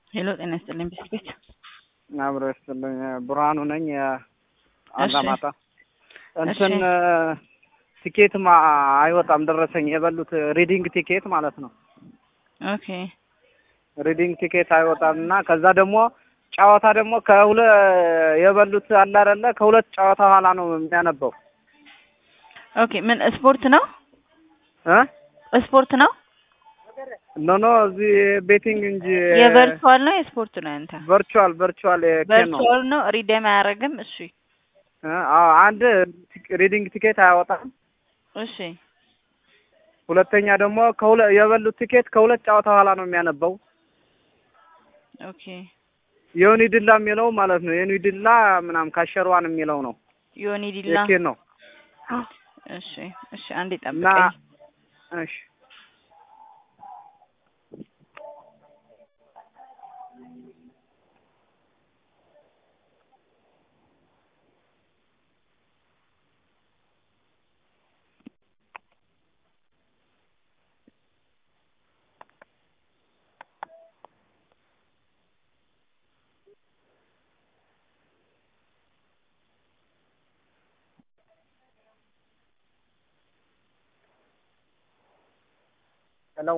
ሄሎ ጤና ይስጥልኝ ቢስኩት አብሮ ይስጥልኝ ብርሃኑ ነኝ አላማጣ እንትን ቲኬትም አይወጣም ደረሰኝ የበሉት ሪዲንግ ቲኬት ማለት ነው ኦኬ ሪዲንግ ቲኬት አይወጣም እና ከዛ ደግሞ ጨዋታ ደግሞ ከሁለ የበሉት አለ አይደለ ከሁለት ጨዋታ ኋላ ነው የሚያነበው ኦኬ ምን ስፖርት ነው እ ስፖርት ነው ኖ ኖ እዚህ ቤቲንግ እንጂ የቨርቹዋል ነው የስፖርት ነው ያንተ ቨርቹዋል ቨርቹዋል ኬን ነው ቨርቹዋል ነው ሪዴም አያደርግም እሺ አዎ አንድ ሪዲንግ ቲኬት አያወጣም እሺ ሁለተኛ ደግሞ ከሁለ የበሉት ቲኬት ከሁለት ጨዋታ ኋላ ነው የሚያነበው ኦኬ የዮኒ ድላ የሚለው ማለት ነው የዮኒ ድላ ምናምን ካሸርዋን የሚለው ነው ዮኒ ዲላ የኬን ነው እሺ እሺ አንዴ እና ጠብቀኝ እሺ ሄሎ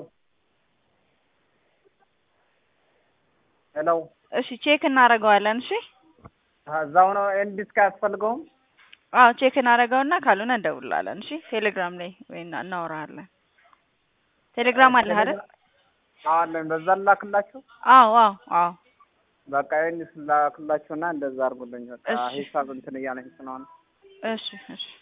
ሄሎ እሺ ቼክ እናደርገዋለን እሺ እዛው ነው ኤንድ ዲስክ አያስፈልገውም አዎ ቼክ እናደርገውና ካልሆነ እንደውላለን እሺ ቴሌግራም ላይ ወይ እና- እናወራለን ቴሌግራም አለህ አይደል አዎ አለኝ በዛ ላክላችሁ አዎ አዎ አዎ በቃ ይህን ስላክላችሁና እንደዛ አድርጉልኝ በቃ እሺ። ሂሳብ እንትን እያለኝ ስለሆነ እሺ እሺ